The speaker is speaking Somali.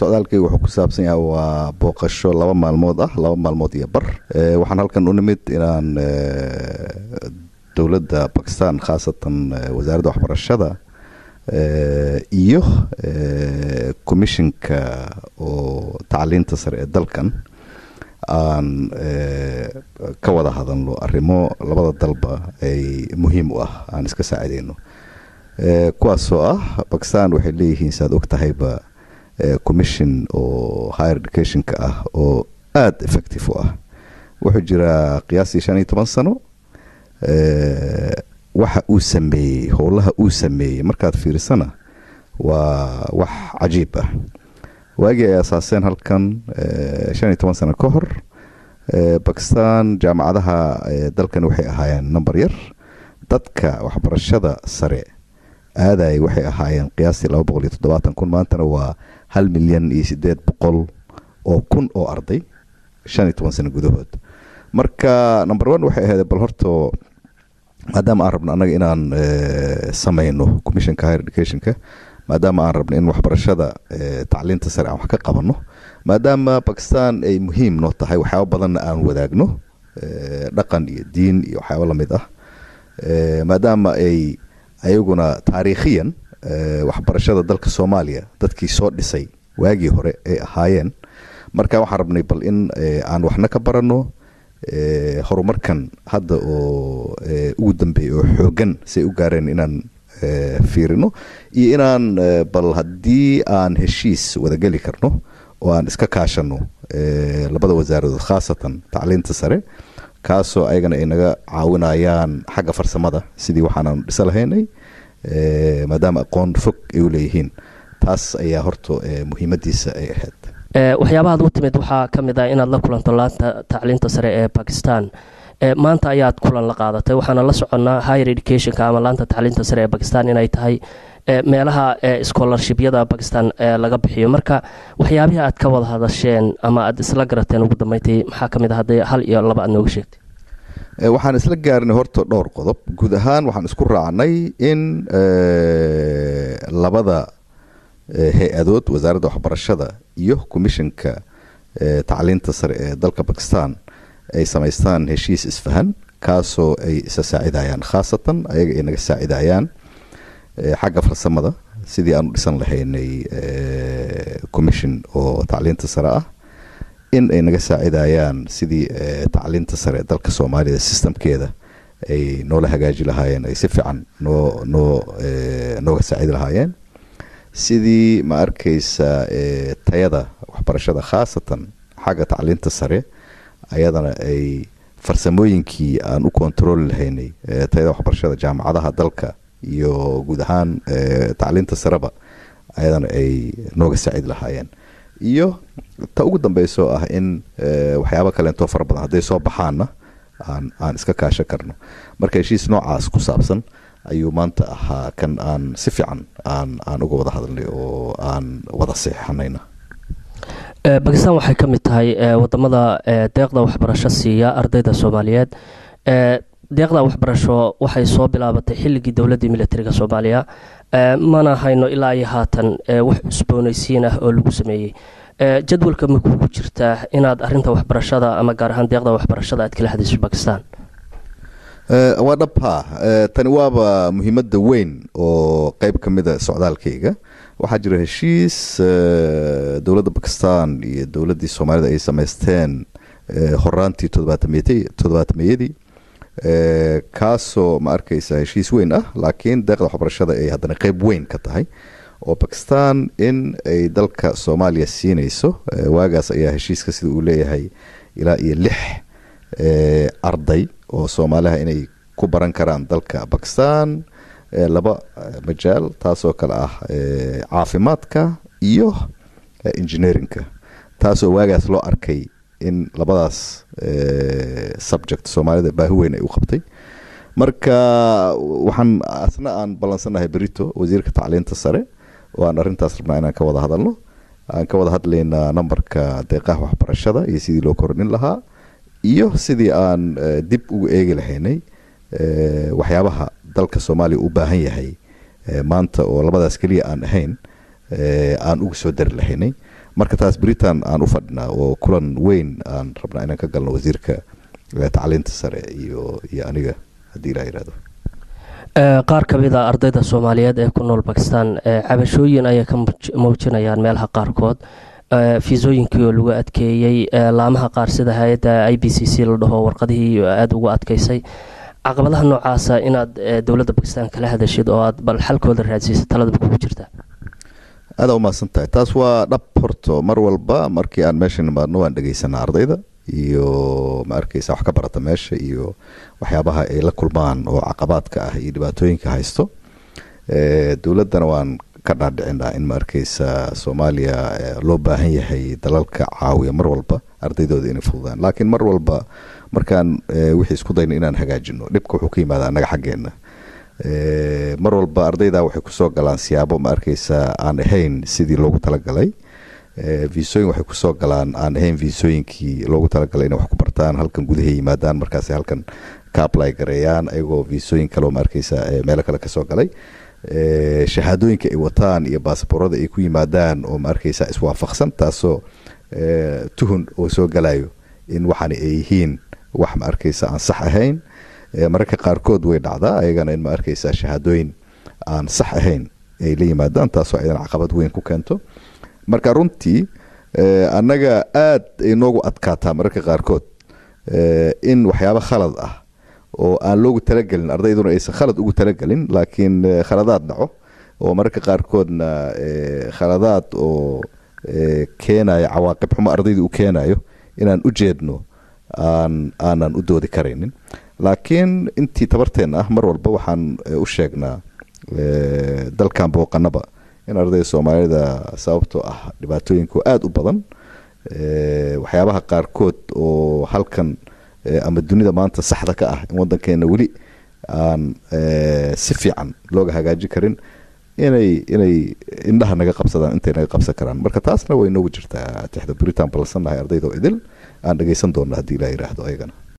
socdaalkayga wuxuu ku saabsan yahay waa booqasho laba maalmood ah laba maalmood iyo bar waxaan halkan u nimid inaan dowladda bakistan khaasatan wasaaradda waxbarashada iyo commissionka oo tacliinta sare ee dalkan aan ka wada hadalno arrimo labada dalba ay muhiim u ah aan iska saacideyno kuwaasoo ah bakistan waxay leeyihiin saaad og tahayba commission oo higher educationka ah oo aada effective u ah wuxuu jiraa qiyaastii shan iyo toban sano waxa uu sameeyey howlaha uu sameeyey markaad fiirisana waa wax cajiib ah waagii ay asaaseen halkan shan iyo toban sano ka hor bakistan jaamacadaha dalkan waxay ahaayeen number yar dadka waxbarashada sare aaday waxay ahaayeen qiyaastii laba boqol iyo toddobaatan kun maantana waa hal milyan iyo siddeed boqol oo kun oo arday shan iyo toban sano gudahood marka number one waxay ahayd bal horto maadaama aan rabno annaga inaan samayno commissionka higher educationka maadaama aan rabno in waxbarashada tacliinta sare aan wax ka qabanno maadaama bakistan ay muhiim noo tahay waxyaaba badanna aan wadaagno dhaqan iyo diin iyo waxyaaba lamid ah maadaama ay ayaguna taariikhiyan waxbarashada dalka soomaaliya dadkii soo dhisay waagii hore ay ahaayeen marka waxaan rabnay bal in aan waxna ka baranno horumarkan hadda oo ugu dambeeyay oo xoogan say u gaareen inaan fiirino iyo inaan bal haddii aan heshiis wadageli karno oo aan iska kaashano labada wasaaradood khaasatan tacliinta sare kaasoo ayagana ay naga caawinayaan xagga farsamada sidii waxaanaanu dhisa lahaynay maadaama aqoon fog ay u leeyihiin taas ayaa horta muhiimadiisa ay ahayd waxyaabahaad u timid waxaa ka mid ah inaad la kulanto laanta tacliinta sare ee bakistan maanta ayaad kulan la qaadatay waxaana la soconnaa higher educationka ama laanta tacliinta sare ee bakistan inay tahay meelaha scholarshipyada bakistan laga bixiyo marka waxyaabihii aad ka wada hadasheen ama aad isla garateen ugu dambeyntii maxaa ka mid ah hadday hal iyo laba aad nooga sheegtay waxaan isla gaarnay horta dhowr qodob guud ahaan waxaan isku raacnay in labada hay-adood wasaaradda waxbarashada iyo commissionka tacliinta sare ee dalka bakistan ay samaystaan heshiis isfahan kaasoo ay isa saacidayaan khaasatan ayaga ay naga saacidayaan xagga farsamada sidii aanu dhisan lahaynay commission oo tacliinta sare ah in ay naga saacidayaan sidii tacliinta sare ee dalka soomaalida systemkeeda ay noola hagaaji lahaayeen ay si fiican noo noo nooga saacidi lahaayeen sidii ma arkaysa tayada waxbarashada khaasatan xagga tacliinta sare ayadana ay farsamooyinkii aan u kontarooli lahaynay tayada waxbarashada jaamacadaha dalka iyo guud ahaan tacliinta sareba ayadana ay nooga saacidi lahaayeen iyo ta ugu dambeyso ah in waxyaaba kaleentoo fara badan hadday soo baxaanna aan aan iska kaashan karno marka heshiis noocaas ku saabsan ayuu maanta ahaa kan aan si fiican aan aan uga wada hadalnay oo aan wada seexanayna bakistan waxay ka mid tahay wadamada deeqda waxbarasho siiya ardayda soomaaliyeed deeqda waxbarasho waxay soo bilaabatay xilligii dowladdii militariga soomaaliya mana hayno ilaa iyo haatan wax cusboonaysiin ah oo lagu sameeyey jadwalka ma kugu jirtaa inaad arinta waxbarashada ama gaar ahaan deeqda waxbarashada aad kala hadayso bakistan waa dhab ha tani waaba muhiimadda weyn oo qeyb ka mida socdaalkayga waxaa jira heshiis dowladda bakistan iyo dowladdii soomaalida ay samaysteen horaantii todobaatameyadii kaasoo ma arkaysa heshiis weyn ah laakiin deeqda waxbarashada ay haddana qeyb weyn ka tahay oo bakistan in ay dalka soomaaliya siinayso waagaas ayaa heshiiska sida uu leeyahay ilaa iyo lix arday oo soomaaliha inay ku baran karaan dalka bakistan laba majaal taasoo kale ah caafimaadka iyo engineerinka taasoo waagaas loo arkay in labadaas subject soomaalida baahi weyn ay u qabtay marka waxaan asna aan ballansannahay berito wasiirka tacliinta sare oo aan arrintaas rabnaa inaan ka wada hadalno aan ka wada hadlaynaa nambarka deeqaha waxbarashada iyo sidii loo kordhin lahaa iyo sidii aan dib ugu eegi lahaynay waxyaabaha dalka soomaaliya u baahan yahay maanta oo labadaas keliya aan ahayn aan ugu soo dari lahaynay marka taas britain aan u fadhinaa oo kulan weyn aan rabnaa inaan ka galno wasiirka tacliinta sare iyo iyo aniga haddii ilaa yihahdo qaar ka mid a ardayda soomaaliyeed ee ku nool bakistan cabashooyin ayay ka muujinayaan meelaha qaarkood fiisooyinkii oo lagu adkeeyey laamaha qaar sida hay-adda i b c c la dhaho warqadihii aada ugu adkeysay caqabadaha noocaasa inaad dowladda bakistan kala hadashid oo aad bal xalkooda raadsiisa taladaba kugu jirta aada umahadsan tahay taas waa dhab horto mar walba markii aan meesha nimaadno waan dhegeysanaa ardayda iyo ma arkeysa wax ka barata meesha iyo waxyaabaha ay la kulmaan oo caqabaadka ah iyo dhibaatooyinka haysto dowladdana waan ka dhaadhicinaa in ma arkeysa soomaaliya loo baahan yahay dalalka caawiya mar walba ardaydooda inay fududaan laakiin mar walba markaan wixii isku dayna inaan hagaajino dhibka wuxuu ka yimaada annaga xaggeena mar walba ardayda waxay kusoo galaan siyaabo ma arkeysa aan ahayn sidii loogu talagalay viisooyin waxay kusoo galaan aan ahayn viisooyinkii loogu talagalay inay wax ku bartaan halkan gudahay yimaadaan markaas halkan ka apply gareeyaan ayagoo viisooyin kaleo ma arkeysa meelo kale kasoo galay shahaadooyinka ay wataan iyo baasaboorada ay ku yimaadaan oo ma arkeysa iswaafaqsan taasoo tuhun oo soo galayo in waxaana ay yihiin wax ma arkeysa aan sax ahayn mararka qaarkood way dhacdaa ayagana in ma arkeysa shahaadooyin aan sax ahayn ay la yimaadaan taasoo aydan caqabad weyn ku keento marka runtii annaga aada ay noogu adkaataa mararka qaarkood in waxyaabo khalad ah oo aan loogu talagelin ardayduna aysan khalad ugu talagelin laakiin khaladaad dhaco oo mararka qaarkoodna khaladaad oo keenayo cawaaqib xumo ardayda u keenayo inaan u jeedno aan aanan u doodi karaynin laakiin intii tabarteenna ah mar walba waxaan u sheegnaa dalkan booqanaba in ardayda soomaalida sababtoo ah dhibaatooyinku aada u badan waxyaabaha qaarkood oo halkan ama dunida maanta saxda ka ah in wadankeena weli aan si fiican looga hagaajin karin inay inay indhaha naga qabsadaan intay naga qabsan karaan marka taasna way noogu jirtaa tixda britain ballansannahay ardayda oo idil aan dhegeysan doonna haddii ilaa yidhaahdo ayagana